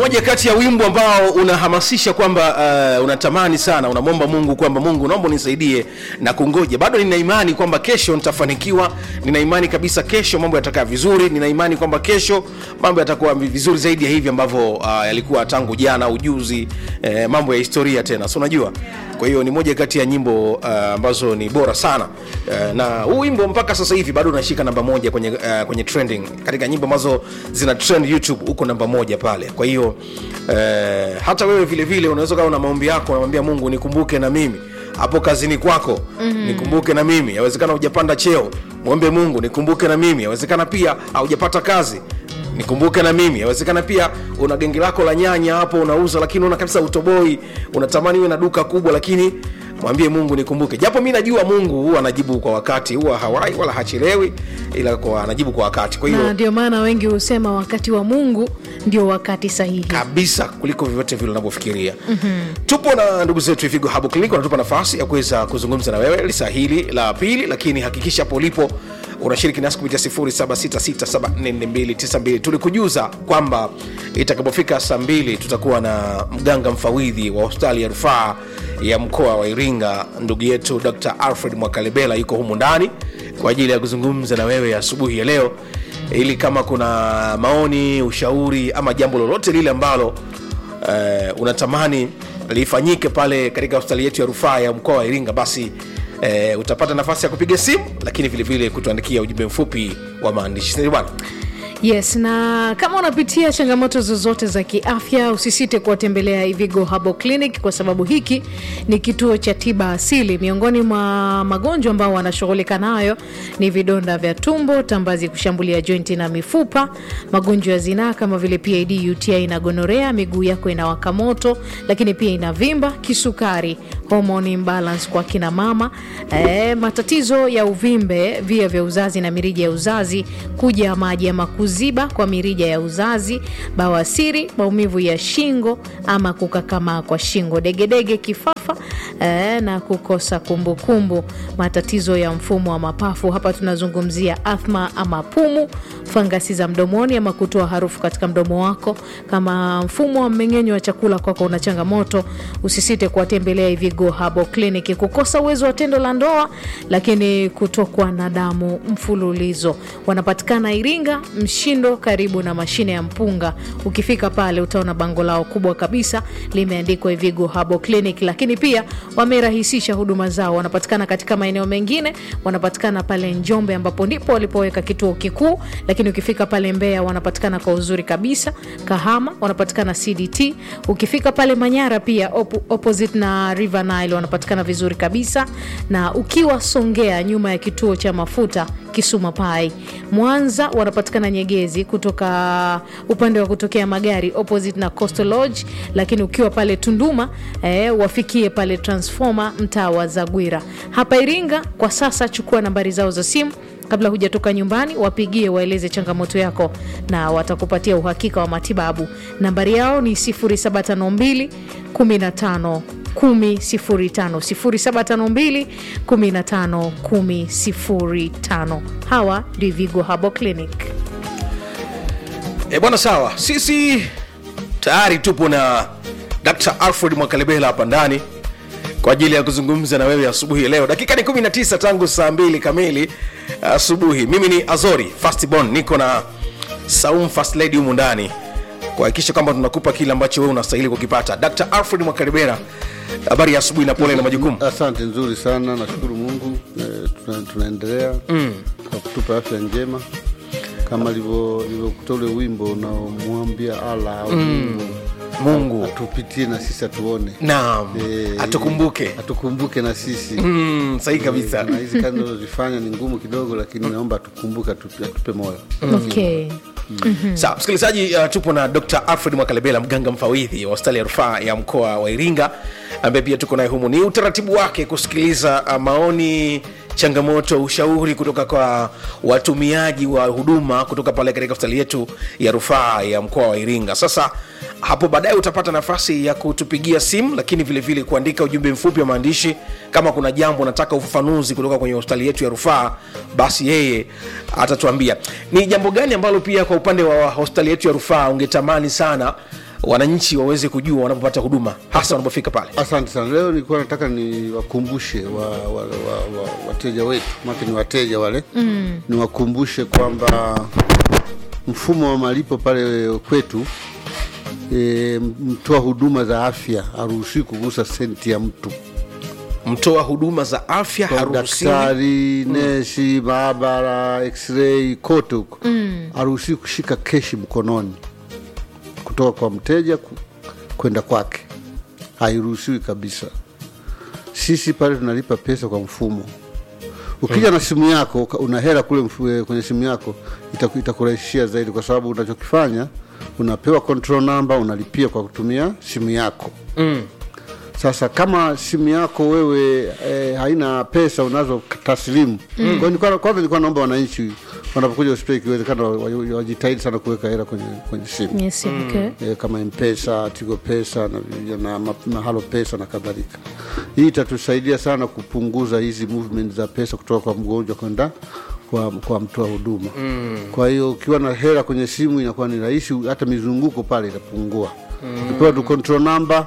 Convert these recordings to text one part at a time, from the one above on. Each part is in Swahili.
moja kati ya wimbo ambao unahamasisha kwamba uh, unatamani sana unamwomba mungu kwamba mungu naomba unisaidie na kungoja bado nina imani kwamba kesho nitafanikiwa nina imani kabisa kesho mambo yatakaa vizuri nina imani kwamba kesho mambo yatakuwa vizuri zaidi ya hivi ambavyo uh, yalikuwa tangu jana ujuzi eh, mambo ya historia tena so unajua kwa hiyo ni moja kati ya nyimbo uh, ambazo ni bora sana uh, na huu wimbo mpaka sasa hivi bado unashika namba moja kwenye, uh, kwenye trending katika nyimbo ambazo zina trend youtube huko namba moja pale kwa hiyo uh, hata wewe vile vile unaweza kawa na maombi yako unamwambia mungu nikumbuke na mimi hapo kazini kwako mm-hmm. nikumbuke na mimi yawezekana hujapanda cheo mwombe mungu nikumbuke na mimi yawezekana pia haujapata kazi nikumbuke na mimi yawezekana pia una gengi lako la nyanya hapo unauza lakini una kabisa utoboi unatamani uwe na duka kubwa lakini mwambie mungu nikumbuke japo mi najua mungu huwa anajibu kwa wakati huwa hawai wala hachelewi ila kwa anajibu kwa wakati kwa na hiyo ndio maana wengi husema wakati wa mungu ndio wakati sahihi kabisa kuliko vyovyote vile unavyofikiria mm-hmm. tupo na ndugu zetu ifigo habo clinic wanatupa nafasi ya kuweza kuzungumza na wewe lisaa hili la pili lakini hakikisha hapo ulipo unashiriki nasi kupitia 0766744292 tulikujuza kwamba itakapofika saa mbili tutakuwa na mganga mfawidhi wa hospitali ya rufaa ya mkoa wa iringa ndugu yetu dr alfred mwakalebela yuko humu ndani kwa ajili ya kuzungumza na wewe asubuhi ya leo ili kama kuna maoni ushauri ama jambo lolote lile ambalo uh, unatamani lifanyike pale katika hospitali yetu ya rufaa ya mkoa wa iringa basi uh, utapata nafasi ya kupiga simu lakini vilevile kutuandikia ujumbe mfupi wa maandishi Sindio bwana yes na kama unapitia changamoto zozote za kiafya usisite kuwatembelea ivigo habo clinic kwa sababu hiki ni kituo cha tiba asili miongoni mwa magonjwa ambao wanashughulika nayo ni vidonda vya tumbo tambazi kushambulia jointi na mifupa magonjwa ya zinaa kama vile pid uti na gonorea miguu yako inawaka moto lakini pia inavimba kisukari hormone imbalance kwa kina mama e, matatizo ya uvimbe via vya uzazi na mirija ya uzazi kuja maji ama kuziba kwa mirija ya uzazi bawasiri maumivu ya shingo ama kukakamaa kwa shingo degedege kifafa e, na kukosa kumbukumbu kumbu. matatizo ya mfumo wa mapafu hapa tunazungumzia athma ama pumu fangasi za mdomoni ama kutoa harufu katika mdomo wako kama mfumo wa mmeng'enyo wa chakula kwako una changamoto usisite kuwatembelea ivigo habo clinic kukosa uwezo wa tendo la ndoa lakini kutokwa na damu mfululizo wanapatikana iringa mshindo karibu na mashine ya mpunga ukifika pale utaona bango lao kubwa kabisa limeandikwa ivigo habo clinic lakini pia wamerahisisha huduma zao wanapatikana katika maeneo mengine wanapatikana pale njombe ambapo ndipo walipoweka kituo kikuu lakini ukifika pale mbeya wanapatikana kwa uzuri kabisa kahama wanapatikana cdt ukifika pale manyara pia op opposite na river nile wanapatikana vizuri kabisa na ukiwa songea nyuma ya kituo cha mafuta kisuma pai mwanza wanapatikana nyegezi kutoka upande wa kutokea magari opposite na coastal lodge lakini ukiwa pale tunduma eh, wafikie pale transforma mtaa wa zagwira hapa iringa kwa sasa chukua nambari zao za simu kabla hujatoka nyumbani wapigie waeleze changamoto yako na watakupatia uhakika wa matibabu nambari yao ni 752 15 0752 15 1005 hawa ndio vigo habo clinic e bwana sawa sisi tayari tupo na dr alfred mwakalebela hapa ndani kwa ajili ya kuzungumza na wewe asubuhi ya leo dakika ni 19 tangu saa mbili kamili asubuhi mimi ni azori fastbon niko na saum fast lady humu ndani kuhakikisha kwamba tunakupa kile ambacho wewe unastahili kukipata dr alfred mwakalebera habari ya asubuhi na pole na majukumu asante nzuri sana nashukuru mungu e, tuna, tunaendelea mm. kwa kutupa afya njema kama livyokuta ule wimbo unaomwambia ala au mm. mungu atupitie na sisi atuone naam Eh, atukumbuke atukumbuke na sisi mm, sahihi kabisa na hizi kazi nazozifanya ni ngumu kidogo lakini naomba atukumbuke atupe, atupe moyo okay sawa msikilizaji uh, tupo na dr alfred mwakalebela mganga mfawidhi wa hospitali ya rufaa ya mkoa wa iringa ambaye pia tuko naye humu ni utaratibu wake kusikiliza uh, maoni changamoto ushauri kutoka kwa watumiaji wa huduma kutoka pale katika hospitali yetu ya rufaa ya mkoa wa iringa sasa hapo baadaye utapata nafasi ya kutupigia simu lakini vilevile vile kuandika ujumbe mfupi wa maandishi kama kuna jambo nataka ufafanuzi kutoka kwenye hospitali yetu ya rufaa basi yeye atatuambia ni jambo gani ambalo pia kwa upande wa hospitali yetu ya rufaa ungetamani sana wananchi waweze kujua wanapopata huduma hasa wanapofika pale Asante sana. Leo nilikuwa nataka niwakumbushe wa, wa, wa, wa, wateja wetu, maana ni wateja wale mm. niwakumbushe kwamba mfumo wa malipo pale kwetu e, mtoa huduma za afya haruhusiwi kugusa senti ya mtu mtoa huduma za afya Kwa haruhusiwi daktari nesi maabara x-ray kote huko haruhusiwi kushika keshi mkononi kutoka kwa mteja ku- kwenda kwake hairuhusiwi kabisa sisi pale tunalipa pesa kwa mfumo ukija na simu yako uka- una hela kule mfu- eh, kwenye simu yako itaku- itakurahisishia zaidi kwa sababu unachokifanya unapewa control number unalipia kwa kutumia simu yako mm. sasa kama simu yako wewe eh, haina pesa unazo taslimu mm. kwa hiyo nilikuwa- kwanza nilikuwa naomba wananchi wanapokuja hospitali ikiwezekana wa- wa- wajitahidi sana kuweka hela kwenye, kwenye simu yes, okay. e, kama mpesa tigo pesa na, na, na, na halo pesa na kadhalika hii itatusaidia sana kupunguza hizi movement za pesa kutoka kwa mgonjwa kwenda kwa, kwa mtoa huduma mm. kwa hiyo ukiwa na hela kwenye simu inakuwa ni rahisi hata mizunguko pale itapungua mm. ukipewa tu control number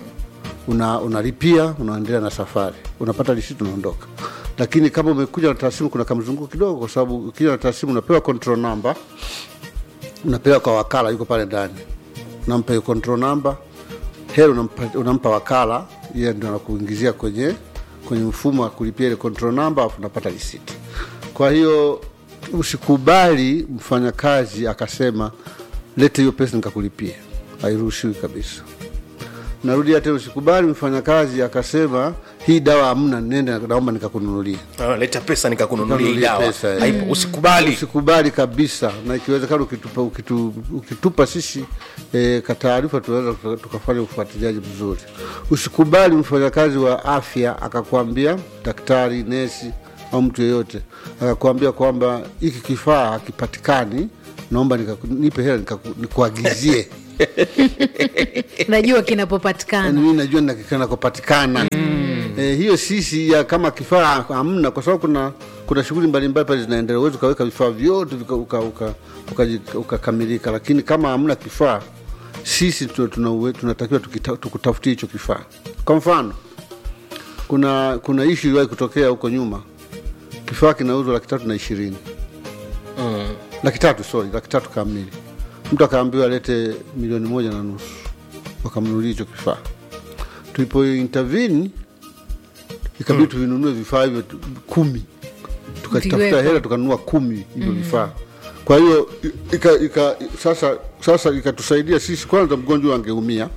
una unalipia unaendelea na safari unapata risiti unaondoka lakini kama umekuja na tasimu kuna kamzunguko kidogo kwa sababu ukija na tasimu unapewa control number unapewa kwa wakala yuko pale ndani unampa hiyo control number hela unampa, unampa wakala yeye ndio anakuingizia kwenye kwenye mfumo wa kulipia ile control number afu unapata risiti kwa hiyo usikubali mfanyakazi akasema lete hiyo pesa nikakulipia hairuhusiwi kabisa narudia tena usikubali mfanyakazi akasema hii dawa hamna nende naomba nikakununulia Ah, leta pesa nikakununulia hii Nikanunulia dawa pesa, eh. Haipo, usikubali usikubali kabisa na ikiwezekana ukitupa, ukitu, ukitupa sisi e, kataarifa tunaweza tuka- tukafanya ufuatiliaji mzuri usikubali mfanyakazi wa afya akakwambia daktari nesi au mtu yeyote akakwambia kwamba hiki kifaa hakipatikani naomba nikaku- nipe hela nikaku- nikuagizie najua kinapopatikana mimi najua nakopatikana eh, hiyo sisi ya kama kifaa hamna kwa sababu kuna kuna shughuli mbalimbali pale zinaendelea uwezi ukaweka vifaa vyote vika- uka- uka- ukaji- ukakamilika lakini kama hamna kifaa sisi tu- tuna uwe- tunatakiwa tukita- tukutafutie hicho kifaa kwa mfano kuna kuna ishu iliwahi kutokea huko nyuma kifaa kinauzwa laki tatu na ishirini laki tatu sorry laki tatu kamili mtu akaambiwa alete milioni moja na nusu wakamnunulia hicho kifaa tulipo intervene ikabidi tuvinunue vifaa hivyo tu- kumi tukatafuta Viwepo. hela tukanunua kumi hivyo vifaa kwa hiyo ika, ika, sasa sasa ikatusaidia sisi kwanza mgonjwa angeumia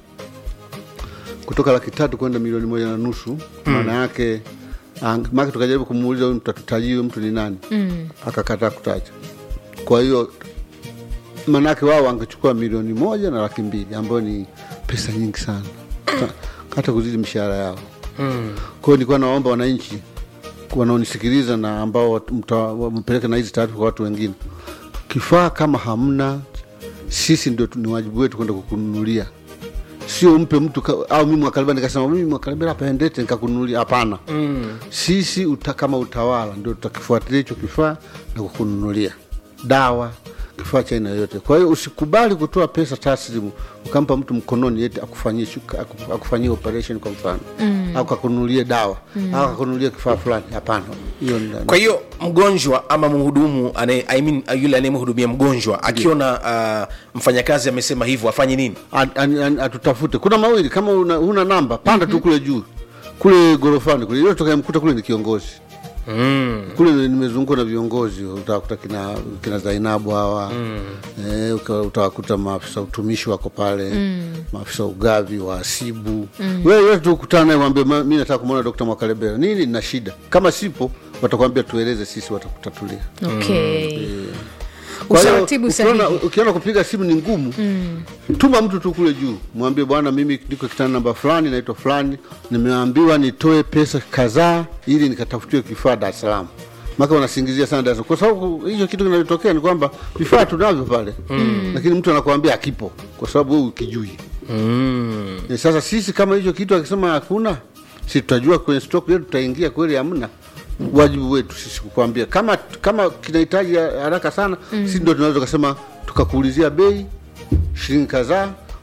kutoka laki tatu kwenda milioni moja na nusu maana yake ang- maana tukajaribu kumuuliza huyu mtu atutajie huyu mtu ni nani mm. akakataa kutaja kwa hiyo maanake wao wangechukua milioni moja na laki mbili ambayo ni pesa nyingi sana Ta- hata kuzidi mishahara yao mm. kwa hiyo nilikuwa naomba wananchi wanaonisikiliza na ambao wat- mta- mpeleke na hizi taarifa kwa watu wengine kifaa kama hamna sisi ndio tu- ni wajibu wetu kwenda kukununulia sio mpe mtu ka, au mimi mwakalibela nikasema mimi mwakalibela hapa endete nikakununulia hapana mm. sisi uta, kama utawala ndio tutakifuatilia hicho kifaa na kukununulia dawa kifaa cha aina yoyote kwa hiyo usikubali kutoa pesa taslimu ukampa mtu mkononi eti akufanyie shuka- aku- akufanyie operation kwa mfano mm. au kakununulie dawa mm. au kakununulie kifaa fulani hapana hiyo ni- kwa hiyo mgonjwa ama mhudumu anaye- I mean, yule anayemhudumia mgonjwa akiona uh, mfanyakazi amesema hivyo afanye nini At- an- an- atutafute kuna mawili kama una, huna namba panda tu kule juu kule gorofani kule ile tutakayemkuta kule ni kiongozi mm. kule nimezungukwa na viongozi utawakuta kina, kina zainabu hawa mm. eh, uka- utawakuta maafisa utumishi wako pale mm. maafisa ugavi wahasibu mm. wewe wewe tu kutana naye mwambie "Ma- mi nataka kumwona dokta mwakalebera nini nina shida kama sipo watakwambia tueleze sisi watakutatulia okay. kwa hiyo utaratibu ukiona, sahihi ukiona kupiga simu ni ngumu mm. tuma mtu tu kule juu mwambie bwana mimi niko kitanda namba fulani naitwa fulani nimeambiwa nitoe pesa kadhaa ili nikatafutiwe kifaa dar es salaam maka wanasingizia sana dar es Salaam. kwa sababu hicho kitu kinachotokea ni kwamba vifaa tunavyo pale mm. lakini mtu anakuambia akipo kwa sababu wewe ukijui mm. sasa sisi kama hicho kitu akisema hakuna si tutajua kwenye stock yetu tutaingia kweli hamna wajibu wetu sisi kukwambia kama kama kinahitaji haraka sana mm. sisi ndio tunaweza tukasema tukakuulizia bei shilingi kadhaa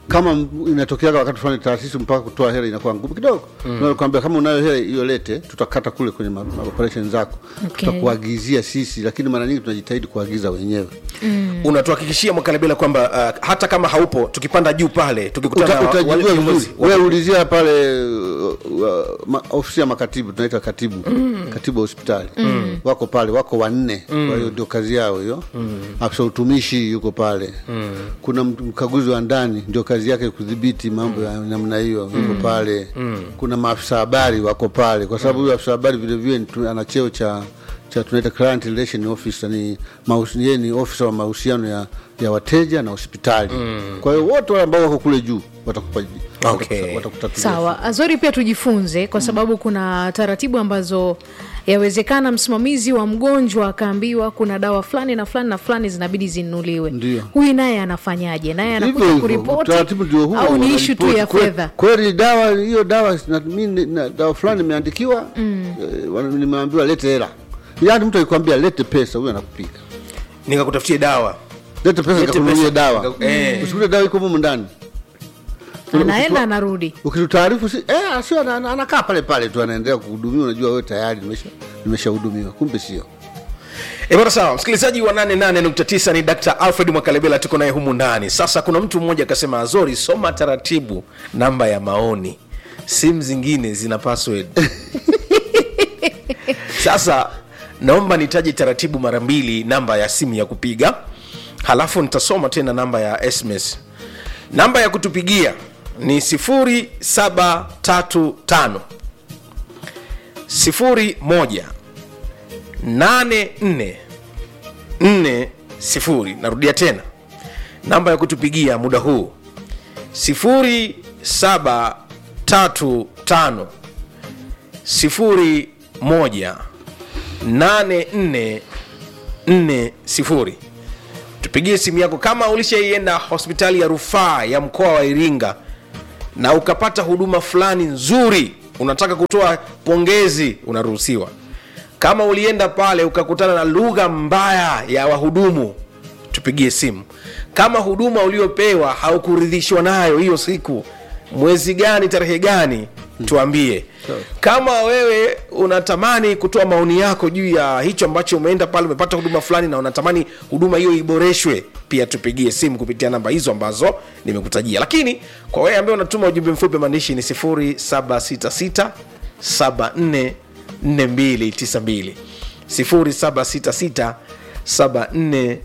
kama m- inatokeaga wakati fulani taasisi mpaka kutoa hela inakuwa ngumu kidogo mm. kwambia kama unayo hela hiyo lete tutakata kule kwenye ma- ma- operation zako Okay. tutakuagizia sisi lakini mara nyingi tunajitahidi kuagiza wenyewe unatuhakikishia mwakalebela kwamba uh, hata kama haupo tukipanda juu pale tukikutana Uta- na wale utajijua viongozi vizuri wewe ulizia pale uh, uh, ma- ofisi ya makatibu tunaita katibu mm. katibu wa hospitali mm. wako pale wako wanne mm. kwa hiyo ndio kazi yao hiyo mm. afisa utumishi yuko pale mm. kuna mtu- mkaguzi wa ndani ndio kazi yake kudhibiti mambo ya namna hiyo yuko pale mm. kuna maafisa habari wako pale kwa sababu huyo afisa habari vilevile ni tu- ana cheo cha cha tunaita client relation officer ni mahusi- yeye ni ofisa wa mahusiano ya, ya wateja na hospitali mm. kwa hiyo wote wale ambao wako kule juu watakupa Okay. watakuta- watakutatulia sawa azori pia tujifunze kwa sababu kuna taratibu ambazo yawezekana msimamizi wa mgonjwa akaambiwa kuna dawa fulani na fulani na fulani zinabidi zinunuliwe Ndio. huyu naye anafanyaje naye Hivyo anakuja hivyo, kuripoti utaratibu ndio huo, au ni ishu tu ya wanaripoti. Kwe- fedha kweli dawa hiyo dawa na, mimi na, dawa fulani imeandikiwa mm. nimeambiwa lete hela yaani mtu akikwambia lete pesa huyo anakupiga nikakutafutie dawa lete pesa Lete nikakununulie pesa, dawa nika- eh. usikute dawa iko mumu ndani anaenda anarudi ukitutaarifu si eh, sio ana- ana- anakaa pale pale tu anaendelea kuhudumiwa unajua wewe tayari nimesha nimeshahudumiwa kumbe sio E bwana sawa, msikilizaji wa 88.9 ni Dr. Alfred Mwakalebela, tuko naye humu ndani. Sasa kuna mtu mmoja akasema, Azori, soma taratibu namba ya maoni, simu zingine zina password. Sasa naomba nitaje taratibu mara mbili namba ya simu ya kupiga, halafu nitasoma tena namba ya SMS. Namba ya kutupigia ni 0735 01 8440 narudia tena namba ya kutupigia muda huu 0735 01 8440 tupigie simu yako kama ulishaienda hospitali ya rufaa ya mkoa wa iringa na ukapata huduma fulani nzuri unataka kutoa pongezi unaruhusiwa kama ulienda pale ukakutana na lugha mbaya ya wahudumu tupigie simu kama huduma uliopewa haukuridhishwa nayo hiyo siku mwezi gani tarehe gani tuambie kama wewe unatamani kutoa maoni yako juu ya hicho ambacho umeenda pale umepata huduma fulani na unatamani huduma hiyo iboreshwe pia tupigie simu kupitia namba hizo ambazo nimekutajia lakini kwa wewe ambaye unatuma ujumbe mfupi maandishi ni 0766 74 4292 0766 74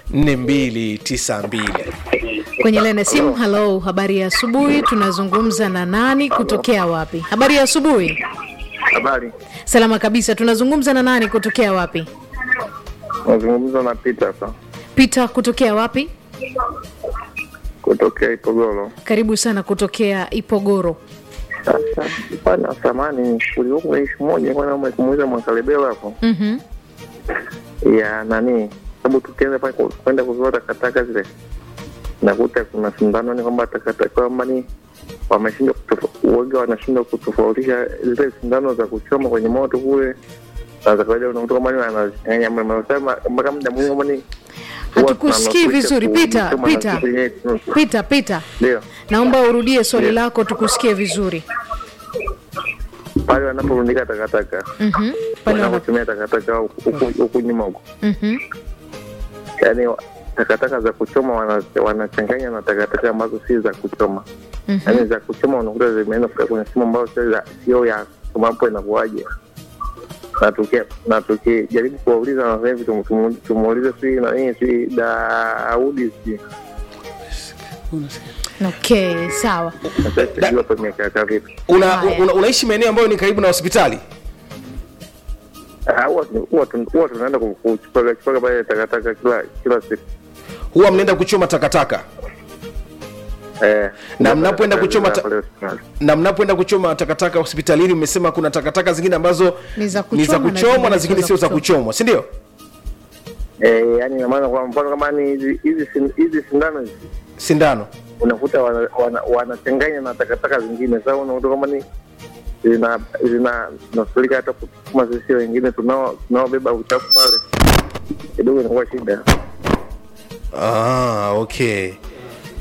4292 kwenye laini ya simu halo habari ya asubuhi tunazungumza na nani kutokea wapi habari ya asubuhi Habari, salama kabisa tunazungumza na nani kutokea wapi nazungumza na Peter hapa peter kutokea wapi kutokea Ipogoro. karibu sana kutokea ipogoro Sasa bana, samani kulikuwa kuna ishu moja kwa naomba kumuuliza Mwakalebela hapo mm-hmm. ya nani, sababu tukianza pale ku- kwenda kuzoa takataka zile, nakuta kuna sindano ni kwamba takataka kwamba ni wameshindwa kutofa- uoga wanashindwa kutofautisha zile sindano za kuchoma kwenye moto kule na za kawaida, unakuta kwamba ni wanazichanganya mnasema mpaka muda mwingi kwamba ni huwa hatukusikii tunanufaisha vizuri Peter, kuchoma na Peter. kitu yenyewe. peter peter Ndio. naomba urudie swali Yeah. lako tukusikie vizuri pale wanaporundika takataka mm-hmm. pale wana... wanapotumia takataka huku- huku huku nyuma huku mm-hmm. yaani wa- takataka za kuchoma wana- wanachanganya na takataka ambazo si za kuchoma Mhm. yaani za kuchoma unakuta zimeenda kufika kwenye simu ambayo sio za- sio ya kuchoma hapo inakuwaje na tuki- na tukijaribu kuwauliza wanasema hivi tumu- tumu- tumuulize si nanii si daudi si okay sawa sasa sijui hapo imekaa vipi una, Haya. una, unaishi maeneo ambayo ni karibu na hospitali Ah, huwa tu- huwa tu- huwa tunaenda ku- kuchukua chukua pale takataka kila kila siku huwa mnaenda kuchoma takataka Eh, Na mnapoenda kuchoma ta- pale hospitali. na mnapoenda kuchoma takataka hospitalini mmesema kuna takataka zingine ambazo Ni za ni za kuchoma na kuchomwa na zingine zingine sio za kuchomwa si ndio Eh, yani ina maana kwa mfano kama ni hizi hizi sin- hizi sindano hizi sindano unakuta wanachanganya wana, wanachanganya na takataka zingine sasa unakuta kama ni zina zina nasulika hata kutuma sisi wengine tunao tunaobeba uchafu pale kidogo inakuwa shida ah, okay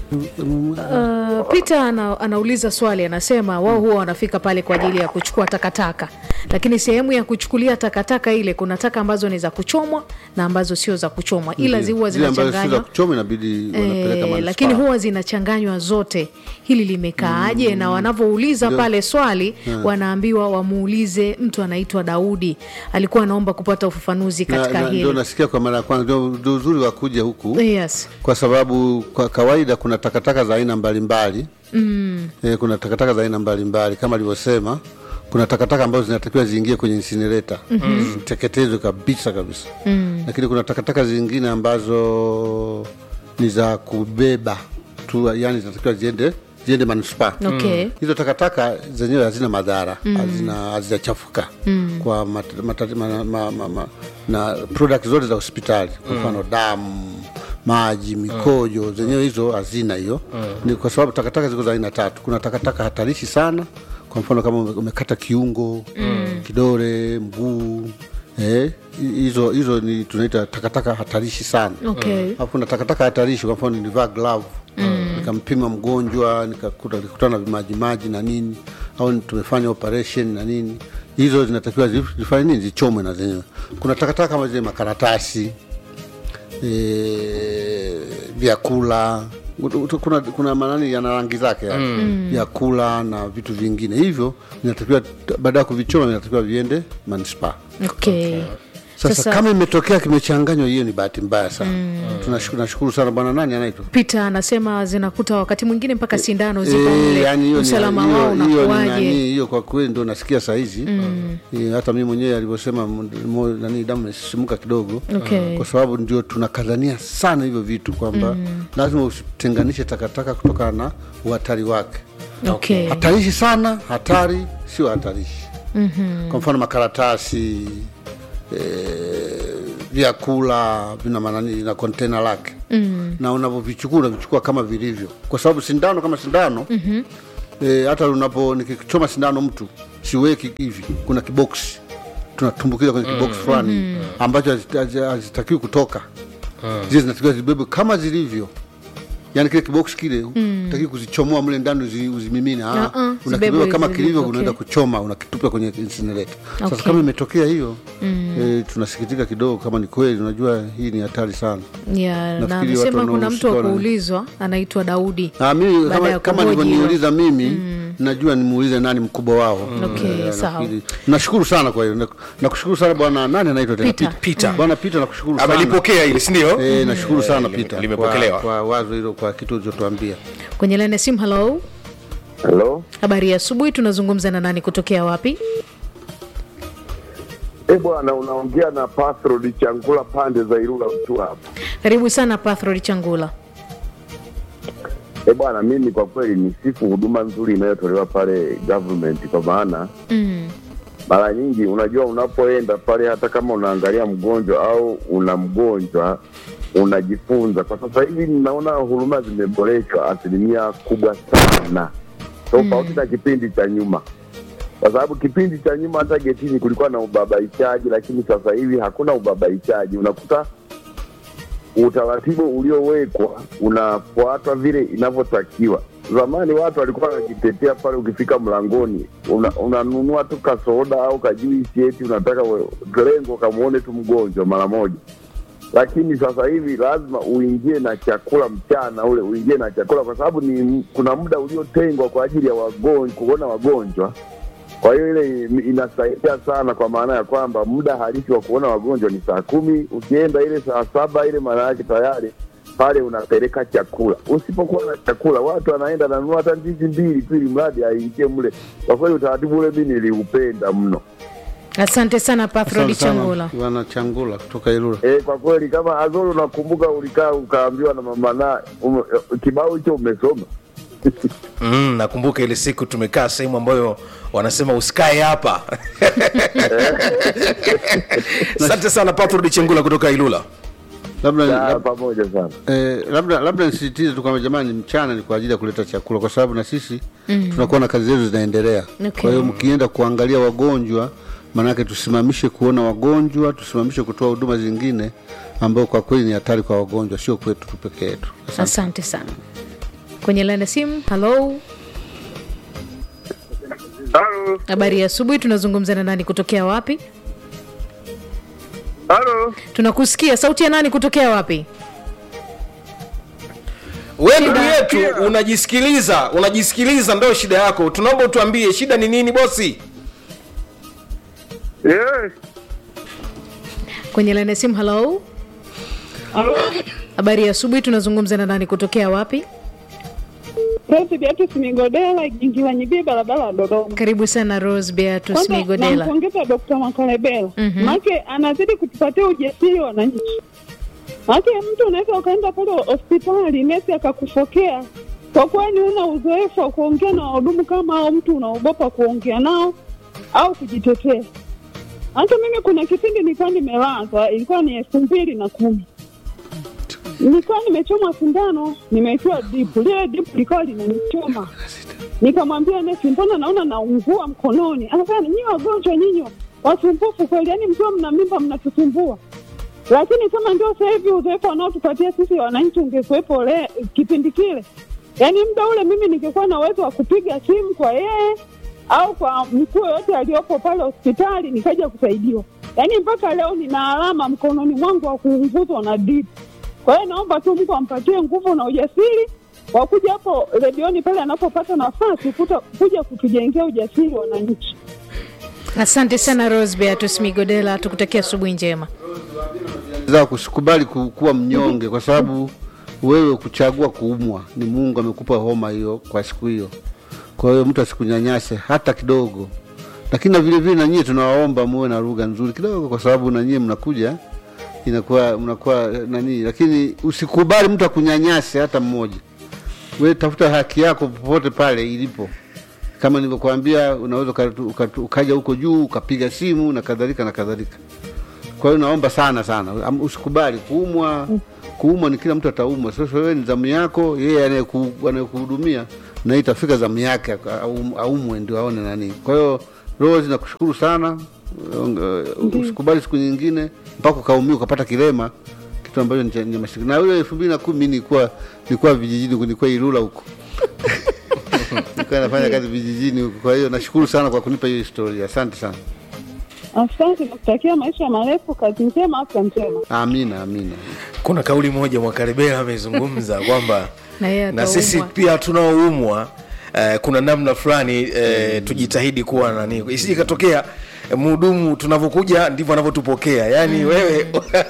Uh, Peter ana, anauliza swali anasema wao huwa wanafika pale kwa ajili ya kuchukua takataka, lakini sehemu ya kuchukulia takataka ile kuna taka ambazo ni za kuchomwa na ambazo sio za kuchomwa, ila zi huwa Zile ambazo si za zinachanganywa kuchoma inabidi wanapeleka Eh, manispaa. lakini huwa zinachanganywa zote. Hili limekaaje? Na wanavyouliza pale swali wanaambiwa wamuulize mtu anaitwa Daudi, alikuwa anaomba kupata ufafanuzi Na- katika na- ndio hili. nasikia kwa mara ya kwanza, ndio ndio uzuri wa kuja huku Yes. kwa sababu kwa kawaida kuna takataka za aina mbalimbali mm. E, kuna takataka za aina mbalimbali kama alivyosema, kuna takataka ambazo zinatakiwa ziingie kwenye insinileta mm-hmm. ziteketezwe kabisa kabisa mm. Lakini kuna takataka zingine ambazo ni za kubeba tu, yani zinatakiwa ziende ziende manispaa Okay. hizo takataka zenyewe hazina madhara hazina hazijachafuka kwa mat, mat, ma, ma, ma, ma, na product zote za hospitali kwa mfano damu maji mikojo zenyewe hizo hazina hiyo ni kwa sababu takataka ziko za aina tatu kuna takataka hatarishi sana kwa mfano kama ume- umekata kiungo kidole mguu eh, hizo hizo ni tunaita takataka hatarishi sana Okay. Alafu kuna takataka hatarishi, kwa mfano nilivaa glove nikampima mgonjwa nikakuta nikutana na vimajimaji na nini, au ni- tumefanya operation na nini, hizo zinatakiwa zi- zifanye nini, zichomwe na zenyewe. Kuna takataka kama zile makaratasi eh, vyakula Ut- ut- kuna, kuna manani yana rangi zake yani. vyakula na vitu vingine hivyo vinatakiwa baada ya kuvichoma vinatakiwa viende manispaa Okay. sasa, Sasa- kama imetokea kimechanganywa, hiyo ni bahati mbaya sana. Tunashukuru, nashukuru sana bwana, nani anaitwa Peter anasema zinakuta wakati mwingine mpaka sindano zipo Eh, mle. yani hiyo ni- usalama hiyo- wao hiyo ni nani, unakuwaje? hiyo kwa kweli ndo nasikia sahizi Eh, hata mimi mwenyewe alivyosema m- mo- nani damu imesisimuka kidogo Okay. kwa sababu ndio tunakadhania sana hivyo vitu kwamba lazima usitenganishe takataka kutokana na uhatari wake Okay. hatarishi sana hatari sio hatarishi mm-hmm. kwa mfano makaratasi eh, vyakula vina manani na kontena lake mm. na unavyovichukua unavichukua kama vilivyo kwa sababu sindano kama sindano mm-hmm. eh, hata unapo nikichoma sindano mtu siweki hivi kuna kiboksi tunatumbukiza kwenye kiboksi fulani ambacho hazi- hazi- hazitakiwi kutoka zile zinatakiwa zibebwe kama zilivyo yani kile kiboksi kile mm. taki kuzichomoa mle ndani uzi, uzimimine ah, Uh-uh, unakibeba zibebwe kama zilivyo, kilivyo okay. unaenda kuchoma unakitupa kwenye incinerator sasa Okay. kama imetokea hiyo mm. e, tunasikitika kidogo kama ni kweli unajua hii ni hatari sana Yeah, na Nafikiri watu amesema kuna mtu wa wanaohusika wana- kuulizwa anaitwa Daudi. Ah, mimi Baada ya kama, kama kuhoji nilivyoniuliza mimi najua nimuulize nani mkubwa wao Okay, Eh, sawa. nafikiri- nashukuru sana kwa hiyo Nak- nakushukuru sana bwana nani anaitwa tena Peter. Peter. bwana Peter nakushukuru sana amelipokea hili sindio Eh, nashukuru sana lime- Peter limepokelewa. kwa, kwa wazo hilo kwa kitu ulichotuambia Kwenye laini ya simu, hello. halo Habari ya asubuhi, tunazungumza na nani kutokea wapi? E bwana, unaongea na Patrod Changula pande za Ilula mtu hapa. Karibu sana Pathrod Changula. E bwana, mimi kwa kweli ni sifu huduma nzuri inayotolewa pale government, kwa maana Mm. mara nyingi unajua, unapoenda pale, hata kama unaangalia mgonjwa au una mgonjwa unajifunza. Kwa sasa hivi ninaona huduma zimeboreshwa asilimia kubwa sana, tofauti na kipindi cha nyuma, kwa sababu kipindi cha nyuma hata getini kulikuwa na ubabaishaji, lakini sasa hivi hakuna ubabaishaji. Unakuta utaratibu uliowekwa unafuatwa vile inavyotakiwa. Zamani watu walikuwa wanajitetea pale, ukifika mlangoni una- unanunua tu kasoda au kajuisi, eti unataka we- lengo kamwone tu mgonjwa mara moja. Lakini sasa hivi lazima uingie na chakula mchana ule, uingie na chakula, kwa sababu ni kuna muda uliotengwa kwa ajili ya wagonjwa, kuona wagonjwa. Kwa hiyo ile inasaidia sana, kwa maana ya kwamba muda halisi wa kuona wagonjwa ni saa kumi. Ukienda ile saa saba ile, maana yake tayari pale unapeleka chakula. Usipokuwa na chakula, watu wanaenda nanunua hata ndizi mbili tu, ili mradi aingie mle. Kwa kweli utaratibu ule mi niliupenda mno. Asante sana Pathrod Asante sana, Changula. bwana Changula kutoka Ilula E, kwa kweli kama Azori, unakumbuka ulikaa ukaambiwa na mama na ume, kibao hicho umesoma mm, nakumbuka ile siku tumekaa sehemu ambayo wanasema usikae hapa asante sana patrod chengula kutoka ilula labda Ah, lab- pamoja sana. Eh, labda labda nisisitize tu kwamba jamani, mchana ni kwa ajili ya kuleta chakula, kwa sababu na sisi mm. tunakuwa na kazi zetu zinaendelea. Okay. Kwa hiyo mkienda kuangalia wagonjwa, maanake tusimamishe kuona wagonjwa, tusimamishe kutoa huduma zingine ambayo kwa kweli ni hatari kwa wagonjwa, sio kwetu tu peke yetu. Asante sana. kwenye laini ya simu halo Halo, habari ya asubuhi tunazungumza na nani kutokea wapi halo, tunakusikia sauti ya nani kutokea wapi we ndugu yetu unajisikiliza unajisikiliza ndo shida yako tunaomba utuambie shida ni nini bosi yes, kwenye laini ya simu halo habari ya asubuhi tunazungumza na nani kutokea wapi Rose Beatrice Migodela Gingiwa Nyibii, barabara ya Dodoma. karibu sana rose beatus Kwanza migodela nampongeza Dr. Makalebela Mhm. maake anazidi kutupatia ujasiri wananchi. Maake mtu unaweza ukaenda pale hospitali nesi akakufokea kwa kweli una uzoefu wa kuongea na wahudumu kama hao, mtu unaogopa kuongea nao au kujitetea. Hata mimi kuna kipindi nilikuwa nimelazwa, ilikuwa ni elfu mbili na kumi nilikuwa nimechomwa sindano, nimeitiwa dipu. Lile dipu likawa linanichoma, nikamwambia nesi, mbona naona naungua mkononi? Akasema nyinyi wagonjwa, nyinyi wasumbufu kweli, yaani mkiwa mna mimba mnatusumbua. Lakini kama ndio sasa hivi uzoefu wanaotupatia sisi wananchi ungekuwepo le kipindi kile, yaani muda ule mimi ningekuwa na uwezo wa kupiga simu kwa yeye au kwa mkuu yoyote aliyopo pale hospitali nikaja kusaidiwa. Yaani mpaka leo nina alama mkononi mwangu wa kuunguzwa na dipu. Kwa hiyo naomba tu Mungu ampatie nguvu na ujasiri wa kuja hapo redioni pale anapopata nafasi kuta, kuja kutujengea ujasiri wananchi. asante sana rose beatus migodela tukutakia asubuhi njema za kusikubali ku- kuwa mnyonge kwa sababu wewe kuchagua kuumwa ni mungu amekupa homa hiyo kwa siku hiyo kwa hiyo mtu asikunyanyase hata kidogo lakini na vile vile na nyie tunawaomba muwe na lugha nzuri kidogo kwa sababu na nyie mnakuja inakuwa mnakuwa eh, nani lakini usikubali mtu akunyanyase hata mmoja we tafuta haki yako popote pale ilipo kama nilivyokuambia unaweza ukatu- ukatu- ukaja huko juu ukapiga simu na kadhalika na kadhalika kwa hiyo naomba sana sana am- usikubali kuumwa kuumwa ni kila mtu ataumwa sasa wewe ni zamu yako yeye anayeku- anayekuhudumia na itafika zamu yake aka- aum- aumwe ndio aone nani kwa hiyo rose nakushukuru sana Uh, usikubali siku nyingine mpaka ukaumia ukapata kilema kitu ambacho ni cha- ni mashirika na ule elfu mbili na kumi mi nilikuwa nilikuwa vijijini huko, nilikuwa Ilula huko nilikuwa nafanya kazi vijijini huko kwa hiyo nashukuru sana kwa kunipa hiyo historia asante sana Asante, nakutakia maisha marefu, kazi njema, afya njema. amina amina kuna kauli moja mwakaribela amezungumza kwamba Na yeye na sisi ataumwa. pia tunaoumwa eh, kuna namna fulani eh, tujitahidi kuwa nani isije ikatokea eh, mhudumu tunavyokuja ndivyo anavyotupokea yaani wewe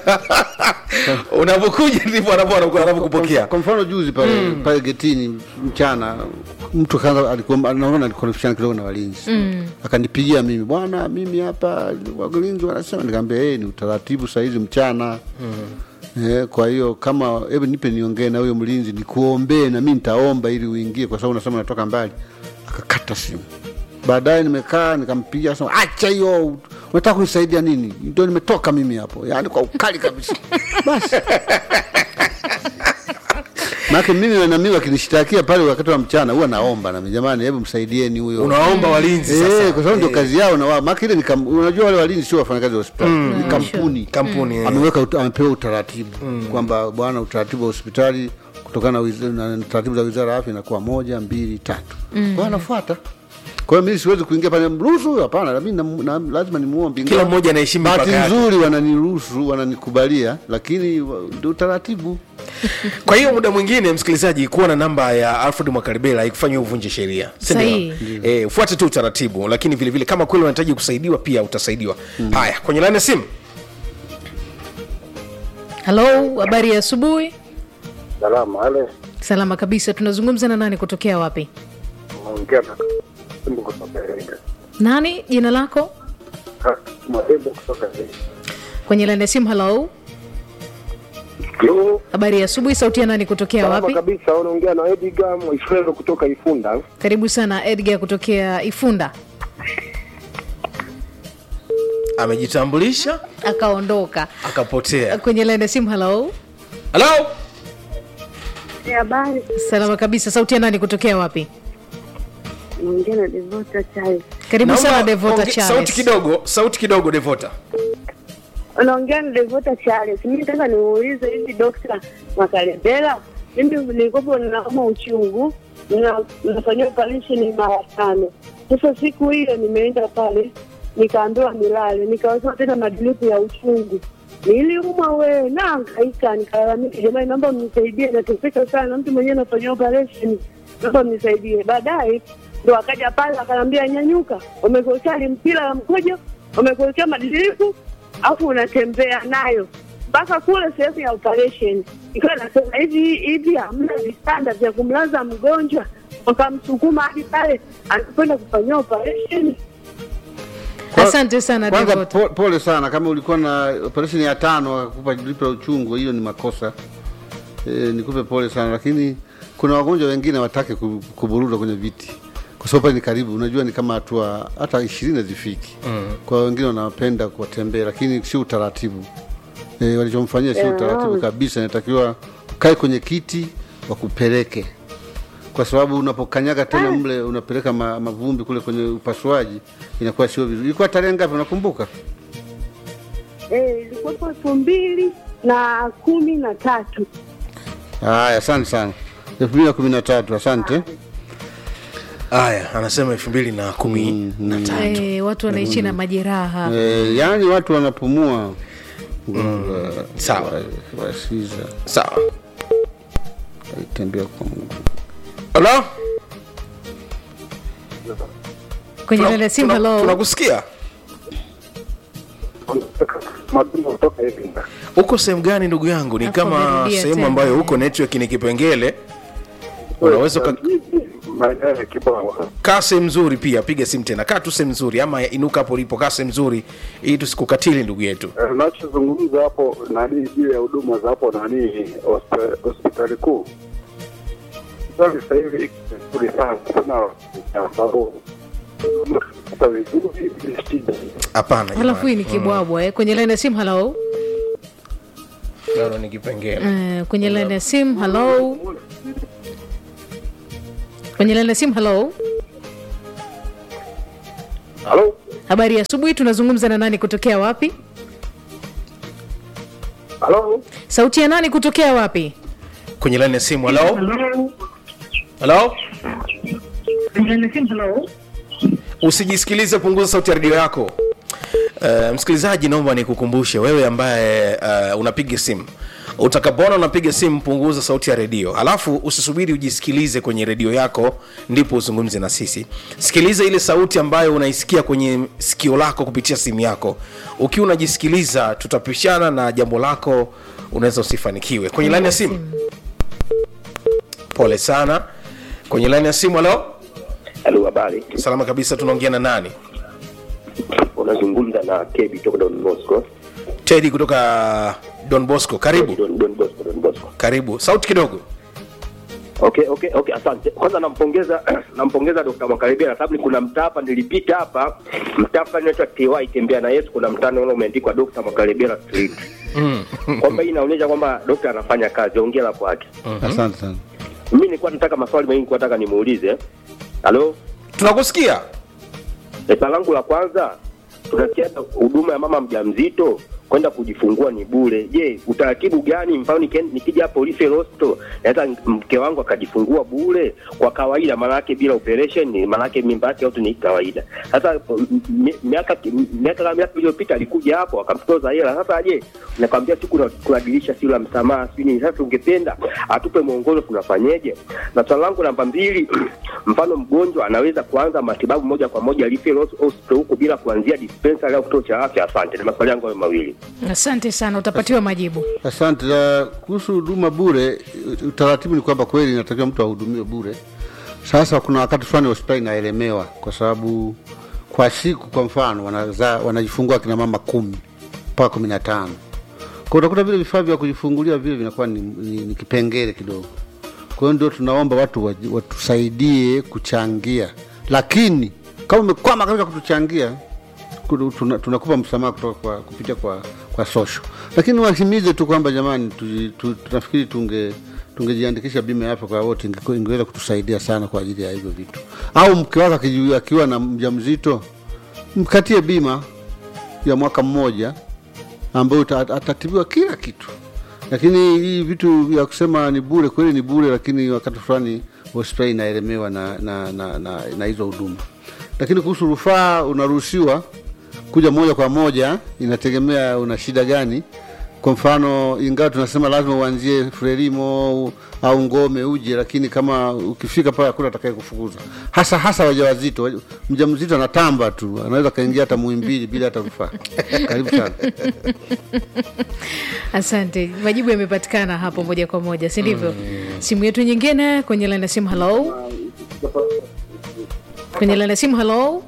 unavyokuja ndivyo anavyo- anavyokupokea kwa mfano juzi pale pale getini mchana mtu kaanza alikuwa naona alikonfishana kidogo na walinzi akanipigia mimi bwana mimi hapa walinzi wanasema nikamwambia hey, ni utaratibu sahizi mchana Eh, kwa hiyo kama hebu nipe niongee na huyo mlinzi nikuombee na mi nitaomba ili uingie kwa sababu unasema natoka mbali akakata simu baadaye nimekaa nikampigia sema acha hiyo unataka kunisaidia nini ndio nimetoka mimi hapo yaani kwa ukali kabisa basi maake mimi na mimi wakinishtakia pale wakati wa mchana huwa naomba nami jamani hebu msaidieni huyo unaomba walinzi Eh, sasa kwa sababu ndio kazi yao na wao maana ile ni kam- unajua wale walinzi sio wafanyakazi wa hospitali ni kampuni kampuni eh. ameweka ut- amepewa utaratibu kwamba bwana utaratibu wa hospitali kutokana na wiz- na taratibu za wizara ya afya inakuwa moja mbili tatu kwa hiyo anafuata kwa hiyo mimi siwezi kuingia pale mruhusu hapana na mimi na, na, lazima nimuombe Kila Ingawa mmoja anaheshimu bahati mipaka yake. nzuri wananiruhusu wananikubalia lakini wa- ndio utaratibu kwa hiyo muda mwingine msikilizaji kuwa na namba ya alfred mwakaribela ikufanya uvunje sheria Si ndio? Sahihi. eh, ufuate tu utaratibu lakini vile vile kama kweli unahitaji kusaidiwa pia utasaidiwa haya kwenye laini ya simu halo habari ya asubuhi salama. Ale salama kabisa tunazungumza na nani kutokea wapi naongea na Mwalimu kutoka Iringa. nani jina lako Ha, Mwalimu kutoka Iringa. kwenye laini ya simu halo Yo, habari ya asubuhi sauti ya nani kutokea salama wapi kabisa. Unaongea na Edgar Mwaifrero kutoka Ifunda. karibu sana edgar kutokea ifunda amejitambulisha akaondoka akapotea kwenye laini ya simu halo halo Habari, salama kabisa sauti ya nani kutokea wapi naongea na Devota Charles. karibu Naomba sana devota onge- sauti charles kidogo sauti kidogo devota Unaongea na Devota Charles. Mimi nataka niulize hivi Dokta Makalebela mimi nilikuwa ninauma uchungu na nafanyia operation mara tano. Sasa siku hiyo nimeenda pale nikaambiwa nilale, nikawekewa tena madilipu ya uchungu. Niliumwa we na hangaika, nikalalamika, jamani, naomba mnisaidie, nateseka sana, mtu mwenyewe nafanyia operation, naomba mnisaidie. Baadaye ndo akaja pale akaniambia, nyanyuka, umekuwekea mpira la mkojo, umekuwekea madilipu, afu unatembea nayo mpaka kule sehemu ya operation. Ikiwa nasema hivi hivi, hamna vitanda vya kumlaza mgonjwa, wakamsukuma hadi pale anakwenda kufanyia operation. Kwa- asante sana Kwanza Devota. po, pole sana kama ulikuwa na operation ya tano akakupa dripu la uchungu, hiyo ni makosa e, nikupe pole sana, lakini kuna wagonjwa wengine watake kuburuda kwenye viti kwa sababu pale ni karibu, unajua ni kama hatua hata ishirini hazifiki mm. Kwa wengine wanapenda kuwatembea, lakini sio utaratibu e, walichomfanyia sio Yeah. utaratibu kabisa. Inatakiwa ukae kwenye kiti wakupeleke, kwa sababu unapokanyaga tena mle unapeleka ma, mavumbi kule kwenye upasuaji, inakuwa sio vizuri. Ilikuwa tarehe ngapi, unakumbuka? Eh, ilikuwa elfu mbili na kumi na tatu. Haya, asante sana. elfu mbili na kumi na tatu. Asante. haya anasema elfu mbili na kumi na tatu Eh, watu wanaishi na majeraha E, yaani watu wanapumua sawa. wasiza sawa aitembea kwa Mungu. halo kwenye Tuna- lile simu. tuna- Hello, tunakusikia Madumu kutoka Iringa. uko sehemu gani ndugu yangu ni Hapo kama amerudia sehemu tena. ambayo huko network ni kipengele unaweza uka- Maeneo ya Kibawa. kaa sehemu nzuri pia piga simu tena kaa tu sehemu nzuri ama inuka hapo ulipo kaa sehemu nzuri ili tusikukatili ndugu yetu Eh, Unachozungumza hapo nani juu ya huduma za hapo nani hosp- hospitali kuu. Hospitali sasa hivi iko vizuri sana sana kwa sababu sasa vizuri ni shida. hapana halafu hii ni kibwabwa eh. kwenye laini ya simu. Hello, Bado ni kipengele Eh, kwenye laini ya simu. Hello, kwenye laini ya simu. Hello, Halo? habari ya asubuhi. Tunazungumza na nani kutokea wapi? Halo? Sauti ya nani kutokea wapi? kwenye laini ya simu halo halo usijisikilize punguza sauti ya redio yako uh, msikilizaji naomba nikukumbushe wewe ambaye uh, unapiga simu utakapoona unapiga simu punguza sauti ya redio alafu usisubiri ujisikilize kwenye redio yako ndipo uzungumze na sisi sikiliza ile sauti ambayo unaisikia kwenye sikio lako kupitia simu yako ukiwa unajisikiliza tutapishana na jambo lako unaweza usifanikiwe kwenye laini ya simu pole sana kwenye laini ya simu halo Halo, habari. salama kabisa tunaongea na nani Unazungumza na Kebi kutoka Don Bosco. tedi kutoka don bosco karibu Don, Don Bosco, Don Bosco. karibu sauti kidogo Okay, okay, okay, asante. Kwanza nampongeza nampongeza Dr. Mwakalebela sababu kuna mtaa hapa nilipita hapa, mtaa fulani unaitwa TY tembea na Yesu, kuna mtaa ule umeandikwa Dr. Mwakalebela Street. kwamba hii inaonyesha kwamba dokta anafanya kazi, ongera kwake. Asante sana. Mimi nilikuwa nataka maswali mengi kwa nataka nimuulize. Halo? tunakusikia Swali langu la kwanza, tunasikia huduma ya mama mjamzito kwenda kujifungua ni bure. Je, utaratibu gani? Mfano nikien- nikija hapo Referral Hospital naweza mke wangu akajifungua bure kwa kawaida, maanake bila operation, maanake mimba yake yote ni kawaida. Sasa m- mi- miaka miaka kama miaka iliyopita alikuja hapo akamtoza hela. Sasa je, nakwambia tu kuna, kuna dirisha sio la msamaha sio nini. Sasa ungependa atupe mwongozo tunafanyeje? Na swali langu namba mbili, mfano mgonjwa anaweza kuanza matibabu moja kwa moja Referral Hospital huko bila kuanzia dispensary au kituo cha afya? Asante, na maswali yangu hayo mawili. asante sana utapatiwa majibu Asante. Uh, kuhusu huduma bure, utaratibu ni kwamba kweli inatakiwa mtu ahudumiwe bure. Sasa kuna wakati fulani hospitali inaelemewa kwa sababu kwa siku, kwa mfano, wanazaa wanajifungua kina mama kumi mpaka kumi na tano kwa utakuta vile vifaa vya kujifungulia vile vinakuwa ni, ni, ni kipengele kidogo. Kwa hiyo ndio tunaomba watu waji- watusaidie kuchangia, lakini kama umekwama katika kutuchangia kudu- tuna- tunakupa msamaha kutoka kwa kupitia kwa kwa social, lakini wahimize tu kwamba jamani, tuji- tu- tunafikiri tunge tungejiandikisha bima ya afya kwa wote, ingekuwa- ingeweza kutusaidia sana kwa ajili ya hivyo vitu. Au mke wako akiji- akiwa na mjamzito, mkatie bima ya mwaka mmoja ambayo uta- atatibiwa kila kitu lakini hii vitu vya kusema ni bure kweli ni bure lakini wakati fulani hospitali inaelemewa na na na, na, na hizo huduma lakini kuhusu rufaa unaruhusiwa kuja moja kwa moja inategemea una shida gani kwa mfano ingawa tunasema lazima uanzie frelimo au ngome uje lakini kama ukifika pale hakuna atakaye kufukuza hasa hasa wajawazito mjamzito anatamba tu anaweza kaingia hata muimbili bila hata rufaa karibu sana asante majibu yamepatikana hapo moja kwa moja si ndivyo simu yetu nyingine kwenye laini ya simu halo kwenye laini ya simu halo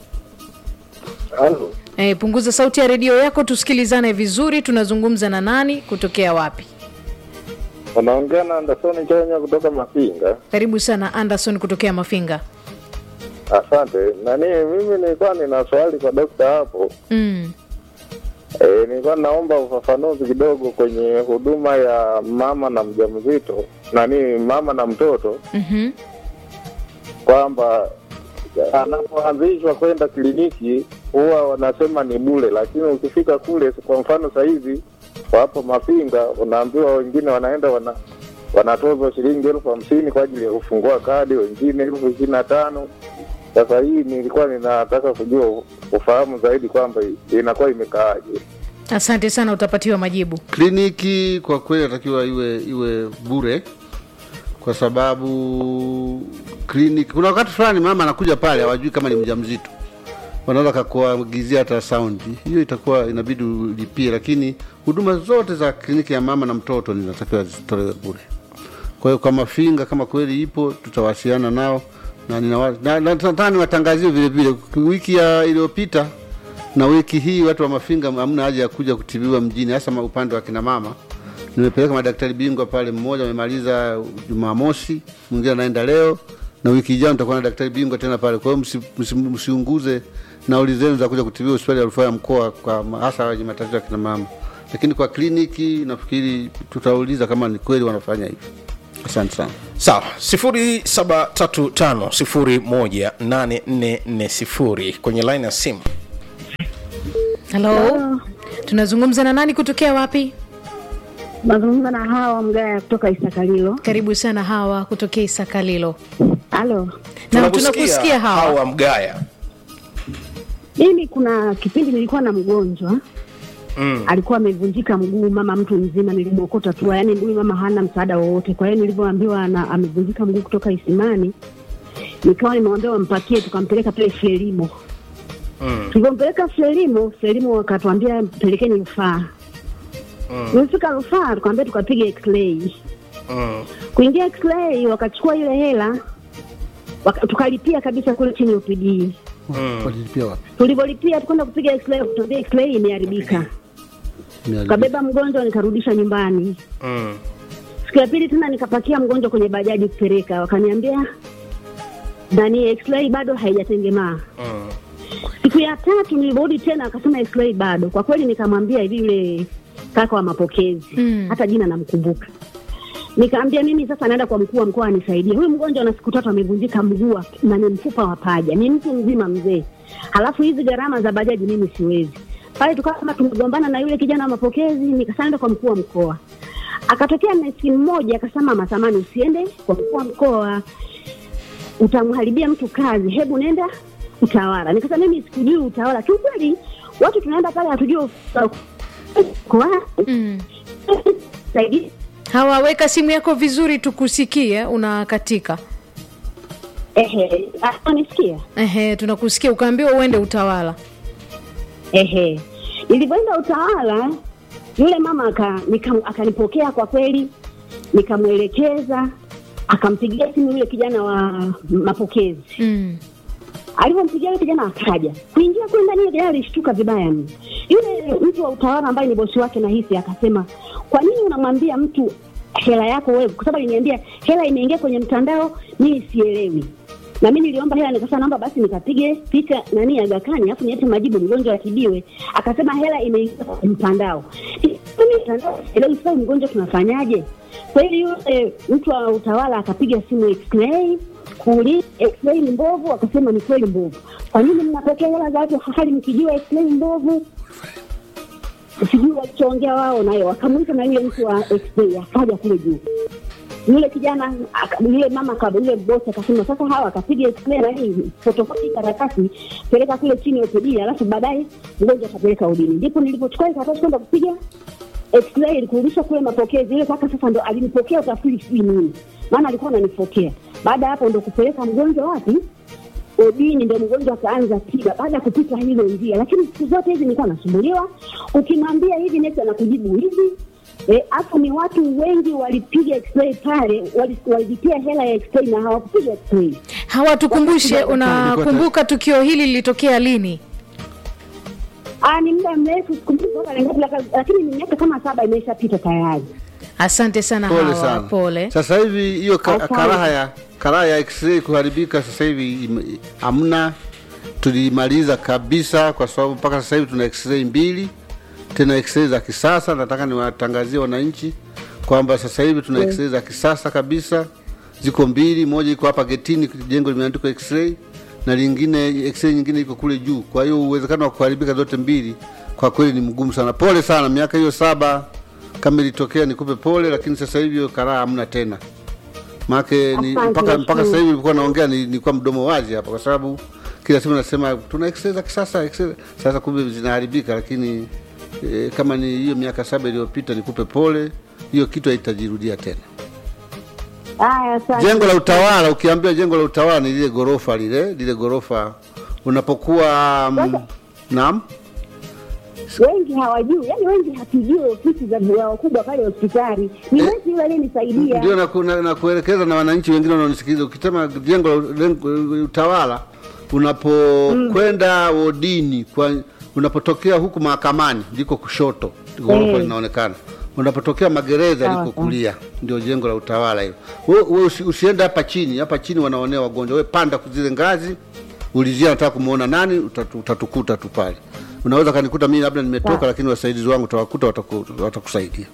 Halo, e, punguza sauti ya redio yako tusikilizane vizuri tunazungumza na nani kutokea wapi unaongea na Anderson Chenya kutoka Mafinga. karibu sana anderson kutokea mafinga Asante. Nani, mimi nilikuwa nina swali kwa dokta hapo. mm. E, nilikuwa naomba ufafanuzi kidogo kwenye huduma ya mama na mjamzito, nani, mama na mtoto, mm-hmm. kwamba anapoanzishwa kwenda kliniki huwa wanasema ni bure, lakini ukifika kule, kwa mfano sahizi wapo Mafinga, unaambiwa wengine wanaenda wana wanatozwa shilingi elfu hamsini kwa ajili ya kufungua kadi, wengine elfu ishirini na tano. Sasa hii nilikuwa ninataka kujua ufahamu zaidi kwamba inakuwa imekaaje. asante sana utapatiwa majibu kliniki kwa kweli natakiwa iwe iwe bure kwa sababu kliniki kuna wakati fulani mama anakuja pale hawajui kama ni mjamzito wanaweza kakuagizia hata saundi hiyo itakuwa inabidi ulipie lakini huduma zote za kliniki ya mama na mtoto zinatakiwa zitolewe bure kwa hiyo kwa mafinga kama kweli ipo tutawasiliana nao na ninawa- na- na- nataka niwatangazie vile vile wiki ya iliyopita na wiki hii watu wa mafinga hamna haja ya kuja kutibiwa mjini hasa ma- upande wa kina mama nimepeleka madaktari bingwa pale mmoja amemaliza jumamosi mwingine anaenda leo na wiki ijayo nitakuwa na daktari bingwa tena pale kwa hiyo msi- msi- msiunguze nauli zenu za kuja kutibiwa hospitali ya rufaa ya mkoa kwa ma- hasa wenye matatizo ya kina mama lakini kwa kliniki nafikiri tutauliza kama ni kweli wanafanya hivyo asante sana sawa 0735018440 kwenye line ya simu halo tunazungumza na nani kutokea wapi Nazungumza na hawa mgaya kutoka Isakalilo. karibu sana hawa kutokea isakalilo Halo, na tunakusikia hawa hawa mgaya mimi kuna kipindi nilikuwa na mgonjwa mm. alikuwa amevunjika mguu, mama mtu mzima, nilimwokota tu, yaani huyu mama hana msaada wowote. Kwa hiyo nilivyoambiwa ana- amevunjika mguu kutoka Isimani, nikawa nimewambia wampakie, tukampeleka pale Frelimo. Mm. Tulivyompeleka Frelimo, Frelimo wakatuambia mpelekeni rufaa. Nilifika rufaa, tukaambia tukapiga x-ray. Mm. Kuingia x-ray, wakachukua ile hela waka, tukalipia kabisa kule chini UPD. walilipia wapi Tulivyolipia tukwenda kupiga x-ray, wakatuambia x-ray imeharibika. Imeharibika. Kabeba mgonjwa nikarudisha nyumbani. Mm. Siku ya pili tena nikapakia mgonjwa kwenye bajaji kupeleka, wakaniambia nani x-ray bado haijatengemaa. Mm. Siku ya tatu nilirudi tena, akasema x-ray bado. Kwa kweli nikamwambia hivi yule kaka wa mapokezi Mm. hata jina namkumbuka, nikaambia mimi sasa naenda kwa mkuu wa mkoa anisaidie. Huyu mgonjwa na siku tatu amevunjika mguu wa- na ni mfupa wa paja, ni mtu mzima mzee, halafu hizi gharama za bajaji mimi siwezi. Pale tukawa kama tumegombana na yule kijana wa mapokezi, nikasema naenda kwa mkuu wa mkoa. Akatokea nesi mmoja akasema, mama Samani, usiende kwa mkuu wa mkoa, utamharibia mtu kazi, hebu nenda utawala. Nikasema mimi sikujui utawala. Kiukweli watu tunaenda pale hatujui kwa mm. saidi hawa weka simu yako vizuri tukusikie unakatika ehe, anisikia ehe tunakusikia ukaambiwa uende utawala ehe. Nilivyoenda utawala, yule mama aka- nika- akanipokea kwa kweli, nikamwelekeza, akampigia simu yule kijana wa mapokezi mm. alivyompigia yule kijana akaja kuingia kule ndani, yule kijana alishtuka vibaya mno. Yule mtu wa utawala ambaye ni bosi wake nahisi akasema, kwa nini unamwambia mtu hela yako wewe? Kwa sababu aliniambia hela imeingia kwenye mtandao, mimi sielewi. Na mimi niliomba hela, nikasema naomba basi nikapige picha nani Aga Khan, alafu niache majibu mgonjwa atibiwe. Akasema hela imeingia kwenye mtandao. Mimi mtandao sielewi, sasa mgonjwa tunafanyaje? Kweli yule mtu wa utawala akapiga simu x-ray kuuliza x-ray ni mbovu, akasema ni kweli mbovu. Kwa nini mnapokea hela za watu hali mkijua x-ray mbovu? sijui walichoongea wao naye wakamwita na yule mtu wa x-ray akaja kule juu yule kijana aka- yule mama aka- yule bosi akasema sasa hawa akapiga x-ray na hii fotokopi karatasi peleka kule chini OPD alafu baadaye mgonjwa atapeleka udini ndipo nilipochukua ile karatasi kwenda kupiga x-ray kurudisha kule mapokezi ile kaka sasa ndo alinipokea utafiri sijui nini maana alikuwa ananipokea baada ya hapo ndo kupeleka mgonjwa wapi odini ndo mgonjwa akaanza tiba baada ya kupita hilo njia lakini siku zote hizi nilikuwa nasumbuliwa ukimwambia hivi nesi anakujibu hivi Eh, hapo ni watu wengi walipiga x-ray pale wali- walilipia hela ya x-ray na hawakupiga x-ray hawa tukumbushe unakumbuka tukio hili lilitokea lini Ah, ni muda mrefu sikumbuki kwamba ni ngapi, laka- lakini ni miaka kama saba imeshapita tayari asante sana pole hawa sana pole sasa hivi hiyo ka, Asante. karaha ya karaha ya x-ray kuharibika sasa hivi ime- hamna tulimaliza kabisa kwa sababu mpaka sasa hivi tuna x-ray mbili tena x-ray za kisasa nataka niwatangazie wananchi kwamba sasa hivi tuna x-ray za kisasa kabisa ziko mbili moja iko hapa getini jengo limeandikwa x-ray na lingine x-ray nyingine iko kule juu kwa hiyo uwezekano wa kuharibika zote mbili kwa kweli ni mgumu sana pole sana miaka hiyo saba kama ilitokea nikupe pole lakini sasa hivi hiyo karaha hamna tena maake ni, Asante, mpaka, mpaka nashukuru. sasa hivi nilikuwa naongea ni- nilikuwa mdomo wazi hapa kwa sababu kila siku nasema tuna x-ray za kisasa x-ray. sasa kumbe zinaharibika lakini e, kama ni hiyo miaka saba iliyopita nikupe pole hiyo kitu haitajirudia tena haya asante. jengo la utawala ukiambia jengo la utawala ni lile gorofa lile lile gorofa unapokuwa mm, naam wengi hawajui yani wengi hatujui ofisi za za wakubwa pale hospitali ni Eh, wezi yule aliyenisaidia ndio na, ku- na, na kuelekeza na wananchi wengine wanaonisikiliza ukisema jengo la lengo- utawala unapokwenda wodini kwa unapotokea huku mahakamani liko kushoto ghorofa Mm. linaonekana unapotokea magereza Sawa, liko kulia ndio jengo la utawala hilo wewe we, usi, usiende hapa chini hapa chini wanaonea wagonjwa we panda zile ngazi ulizia nataka kumwona nani utatu, utatukuta tu pale unaweza kanikuta mimi labda nimetoka Sawa. lakini wasaidizi wangu utawakuta wataku, watakusaidia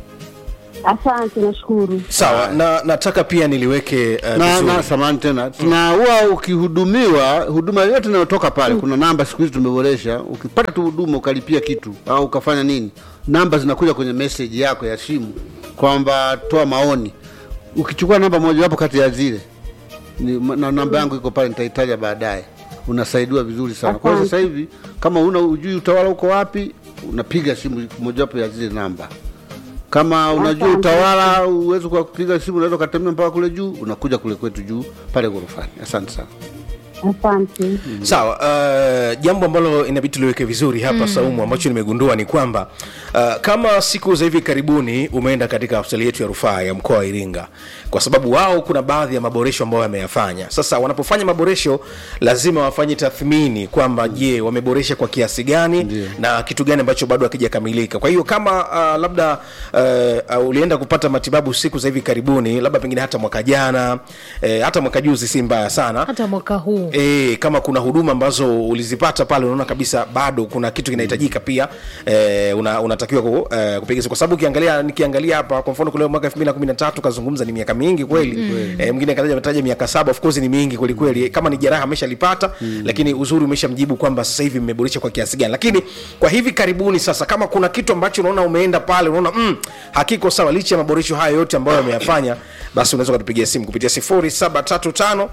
asante nashukuru sawa na nataka pia niliweke uh, na, vizuri. na samani tena na huwa ukihudumiwa huduma yoyote inayotoka pale kuna namba siku hizi tumeboresha ukipata tu huduma ukalipia kitu au ukafanya nini namba zinakuja kwenye message yako ya simu kwamba toa maoni ukichukua namba mojawapo kati ya zile ni, na namba yangu iko pale nitaitaja baadaye unasaidiwa vizuri sana kwa hiyo sasa hivi kama una ujui utawala uko wapi unapiga simu mojawapo ya zile namba kama unajua Asante. utawala uwezi kwa kupiga simu unaweza ukatembea mpaka kule juu unakuja kule kwetu juu pale ghorofani asante sana asante sawa uh, jambo ambalo inabidi tuliweke vizuri hapa mm. saumu ambacho nimegundua ni kwamba uh, kama siku za hivi karibuni umeenda katika hospitali yetu ya rufaa ya mkoa wa iringa kwa sababu wao kuna baadhi ya maboresho ambayo wameyafanya sasa wanapofanya maboresho lazima wafanye tathmini kwamba je wameboresha kwa kiasi gani Ndiyo. na kitu gani ambacho bado hakijakamilika kwa hiyo kama uh, labda uh, uh, ulienda kupata matibabu siku za hivi karibuni labda pengine hata mwaka jana eh, hata mwaka juzi si mbaya sana hata mwaka huu E, kama kuna huduma ambazo ulizipata pale unaona kabisa bado kuna kitu kinahitajika pia e, una, unatakiwa ku, e, kupiga kwa sababu ukiangalia nikiangalia hapa kwa mfano kule mwaka 2013 kazungumza ni miaka mingi kweli mm. e, mwingine kataja ametaja miaka saba of course ni mingi kweli kweli kama ni jeraha ameshalipata mm. lakini uzuri umeshamjibu kwamba sasa hivi mmeboresha kwa kiasi gani lakini kwa hivi karibuni sasa kama kuna kitu ambacho unaona umeenda pale unaona mm, hakiko sawa licha ya maboresho haya yote ambayo yameyafanya basi unaweza ukatupigia simu kupitia 0735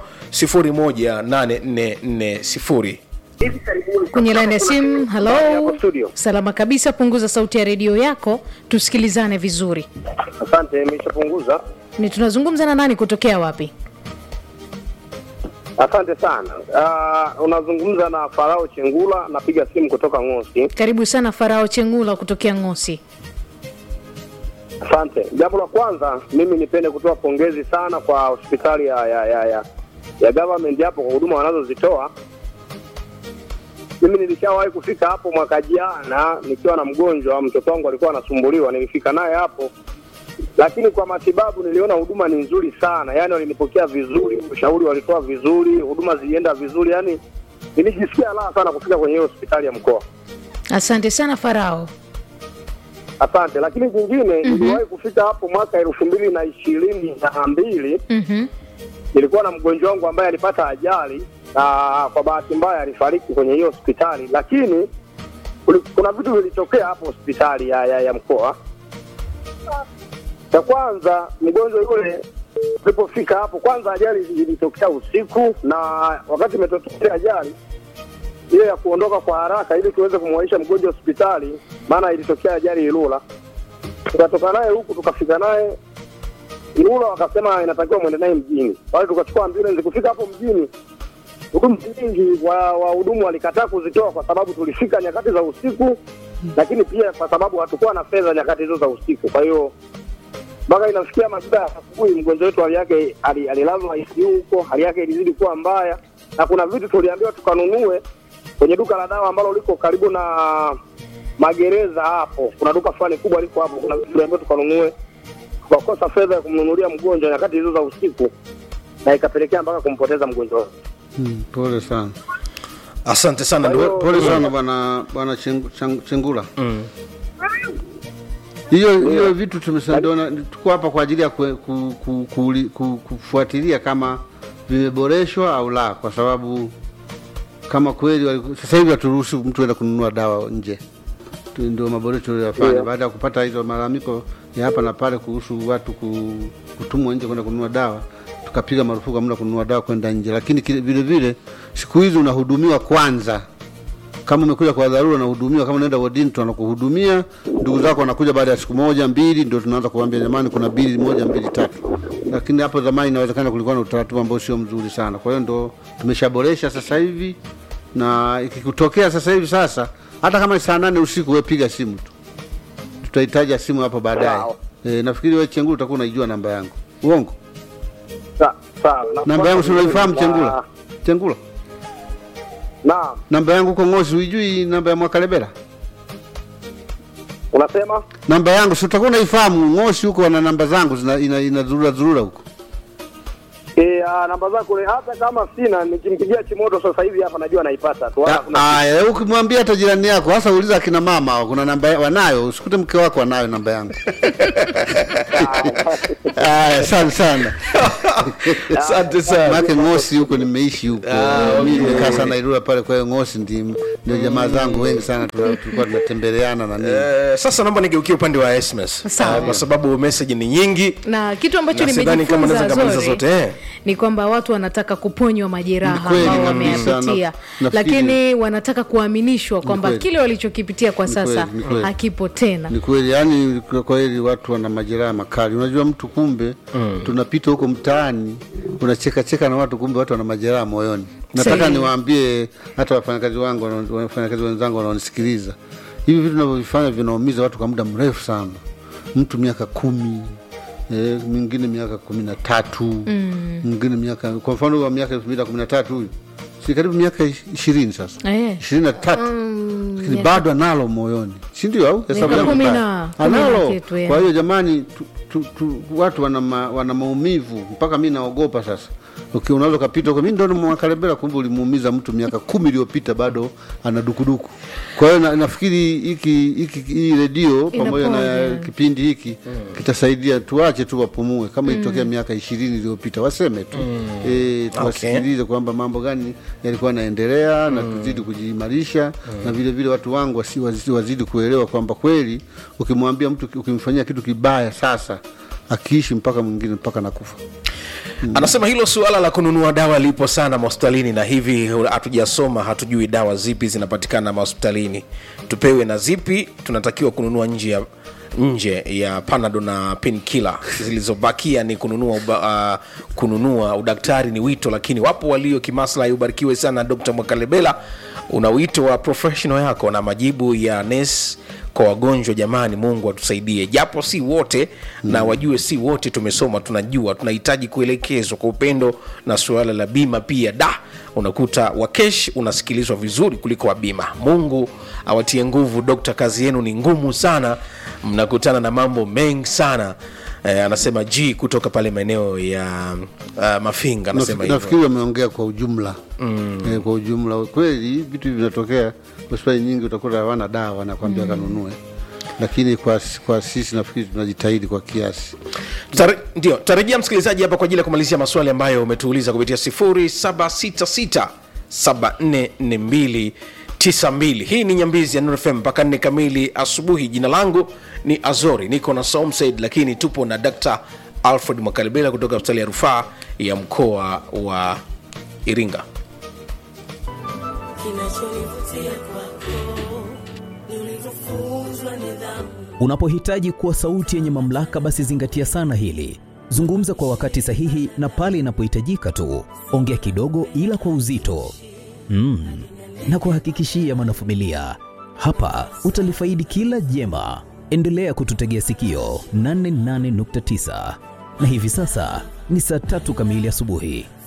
018440 kwenye laini ya simu halo Hapo studio. salama kabisa punguza sauti ya redio yako tusikilizane vizuri Asante, nimeshapunguza. ni tunazungumza na nani kutokea wapi Asante sana. Uh, unazungumza na Farao Chengula, napiga simu kutoka Ng'osi. karibu sana farao chengula kutokea ngosi Asante. Jambo la kwanza, mimi nipende kutoa pongezi sana kwa hospitali ya ya ya, ya, ya government hapo kwa huduma wanazozitoa. Mimi nilishawahi kufika hapo mwaka jana nikiwa na mgonjwa, mtoto wangu alikuwa anasumbuliwa, nilifika naye hapo lakini kwa matibabu niliona huduma ni nzuri sana, yaani walinipokea vizuri, ushauri walitoa vizuri, huduma zilienda vizuri, yaani nilijisikia raha sana kufika kwenye hiyo hospitali ya mkoa. asante sana farao Asante. Lakini kingine niliwahi kufika hapo mwaka elfu mbili na ishirini na mbili mm-hmm. nilikuwa na mgonjwa wangu ambaye alipata ajali na kwa bahati mbaya alifariki kwenye hiyo hospitali, lakini kuli- kuna vitu vilitokea hapo hospitali ya, ya, ya mkoa. Cha kwanza mgonjwa yule ulipofika hapo, kwanza ajali ilitokea usiku, na wakati imetokea ajali ile ya kuondoka kwa haraka ili tuweze kumwaisha mgonjwa hospitali, maana ilitokea ajali Ilula. Tukatoka naye huku tukafika naye Ilula, wakasema inatakiwa mwende naye mjini. Wale tukachukua ambulance, kufika hapo mjini huduma nyingi wa wahudumu walikataa kuzitoa kwa sababu tulifika nyakati za usiku, lakini pia kwa sababu hatukuwa na fedha nyakati hizo za usiku. Kwa hiyo mpaka inafikia majira ya asubuhi, mgonjwa wetu hali yake ali- alilazwa ICU huko, hali yake ilizidi kuwa mbaya, na kuna vitu tuliambiwa tukanunue kwenye duka la dawa ambalo liko karibu na magereza hapo. Kuna duka fulani kubwa liko hapo, kuna vitu tuliambiwa tukanunue, tukakosa fedha ya kumnunulia mgonjwa nyakati hizo za usiku, na ikapelekea mpaka kumpoteza mgonjwa wetu. Hmm, pole sana asante sana Kwa hiyo- ndugu- pole sana bwana bwana Chengu- Chang- chengula hiyo hiyo vitu tumesaidiana tuko hapa kwa ajili ya ku, ku, ku, ku, ku, kufuatilia kama vimeboreshwa au la kwa sababu kama kweli waliku- sasa hivi haturuhusu mtu enda kununua dawa nje Tu- ndio maboresho tuliyofanya Ndio. baada ya kupata hizo malalamiko ya hapa na pale kuhusu watu ku, kutumwa nje kwenda kununua dawa tukapiga marufuku hamna kununua dawa kwenda nje lakini kile- vile vile siku hizi unahudumiwa kwanza kama umekuja kwa dharura unahudumiwa kama unaenda wodini tunakuhudumia ndugu zako wanakuja baada ya siku moja mbili ndio tunaanza kuambia jamani kuna bili moja mbili tatu lakini hapo zamani inawezekana kulikuwa na utaratibu ambao sio mzuri sana kwa hiyo ndo tumeshaboresha sasa hivi na ikikutokea sasa hivi sasa hata kama ni saa nane usiku we piga simu tu tutahitaji simu hapo baadaye Sawa. e, nafikiri we chengula utakuwa unaijua namba yangu uongo Sa- sawa. Na- namba yangu si unaifahamu na- chengula chengula Naam, namba yangu uko ngosi uijui namba ya mwakalebela unasema namba yangu si utakuwa unaifahamu ngosi huko wana namba zangu zina- ina- inazurura zurura huko e, a, namba zako ni- hata kama sina, nikimpigia Chimoto sasa hivi hapa najua naipata tu. wala Ah, hakuna- aya ukimwambia hata jirani yako hasa uliza akina mama hao, kuna namba ya- wanayo usikute mke wako anayo namba yangu aya sana sana asante sana make ngosi huko nimeishi huko mi nimekaa sana irura pale kwa hiyo ngosi ndi- ndio jamaa zangu wengi sana tuna- tulikuwa tunatembeleana na nini Eh, sasa naomba nigeukie upande wa SMS Sawa. Eh, kwa sababu message ni nyingi na kitu ambacho Na sidhani kama naweza nimejifunza nikamaliza Zori, zote, eh. ni kwamba watu wanataka kuponywa majeraha Ni kweli ambao kabisa, wameyapitia na- nafikiri- lakini wanataka kuaminishwa kwamba kweli. kile walichokipitia kwa Ni sasa kweli, ni kweli. hakipo tena ni kweli yani kwa kweli watu wana majeraha makali unajua mtu kumbe tunapita huko mtaani unacheka cheka na watu kumbe watu wana majeraha moyoni nataka Sahihi. niwaambie hata wafanyakazi wangu wanao- wafanyakazi wenzangu wanaonisikiliza hivi vitu navyovifanya vinaumiza watu kwa muda mrefu sana mtu miaka kumi eh, mwingine miaka kumi na tatu mwingine miaka kwa mfano wa miaka elfu mbili na kumi na tatu huyu si karibu miaka ishirini sasa Eh. ishirini na tatu lakini bado analo moyoni si ndio au hesabu Miaka yangu kumi mbaya? na- kumi na analo kitu, yeah. kwa hiyo jamani tu, tu, tu, watu wana, ma, wana maumivu mpaka mi naogopa sasa Uki- unaweza ukapita huko mi ndo mwakalebela kumbe ulimuumiza mtu miaka kumi iliyopita bado ana dukuduku kwa hiyo na, nafikiri hiki hiki hii redio pamoja na Inaponya. kipindi hiki kitasaidia tuache tu wapumue kama ilitokea miaka ishirini iliyopita waseme tu e, tuwasikilize kwamba mambo gani yalikuwa yanaendelea na tuzidi kujiimarisha na vile vile watu wangu wasi, wasi, wazidi kuelewa kwamba kweli ukimwambia mtu ukimfanyia kitu kibaya sasa akiishi mpaka mwingine mpaka nakufa anasema hilo suala la kununua dawa lipo sana mahospitalini na hivi hatujasoma hatujui dawa zipi zinapatikana mahospitalini tupewe na zipi tunatakiwa kununua nje ya nje ya panado na penkila zilizobakia ni kununua uba, uh, kununua udaktari ni wito lakini wapo walio kimaslahi ubarikiwe sana dr mwakalebela una wito wa professional yako na majibu ya nes kwa wagonjwa jamani mungu atusaidie japo si wote mm. na wajue si wote tumesoma tunajua tunahitaji kuelekezwa kwa upendo na suala la bima pia da unakuta wakesh unasikilizwa vizuri kuliko wa bima mungu awatie nguvu dokta kazi yenu ni ngumu sana mnakutana na mambo mengi sana eh, anasema g kutoka pale maeneo ya uh, mafinga anasema Nafi- hivyo nafikiri wameongea kwa ujumla mm. e, kwa ujumla kweli vitu hivi vinatokea hospitali nyingi utakuta hawana dawa nakwambia mm. kanunue lakini kwa, kwa sisi nafikiri tunajitahidi kwa kiasi Tare- ndio tarejea msikilizaji hapa kwa ajili ya kumalizia maswali ambayo umetuuliza kupitia 0766 7442 92 hii ni nyambizi ya Nuru FM mpaka nne kamili asubuhi jina langu ni azori niko na Saum Said lakini tupo na Dr. alfred mwakalibela kutoka hospitali ya rufaa ya mkoa wa iringa Unapohitaji kuwa sauti yenye mamlaka, basi zingatia sana hili. Zungumza kwa wakati sahihi na pale inapohitajika tu. Ongea kidogo, ila kwa uzito mm. Na kuhakikishia mwanafamilia, hapa utalifaidi kila jema. Endelea kututegea sikio 88.9 na hivi sasa ni saa tatu kamili asubuhi.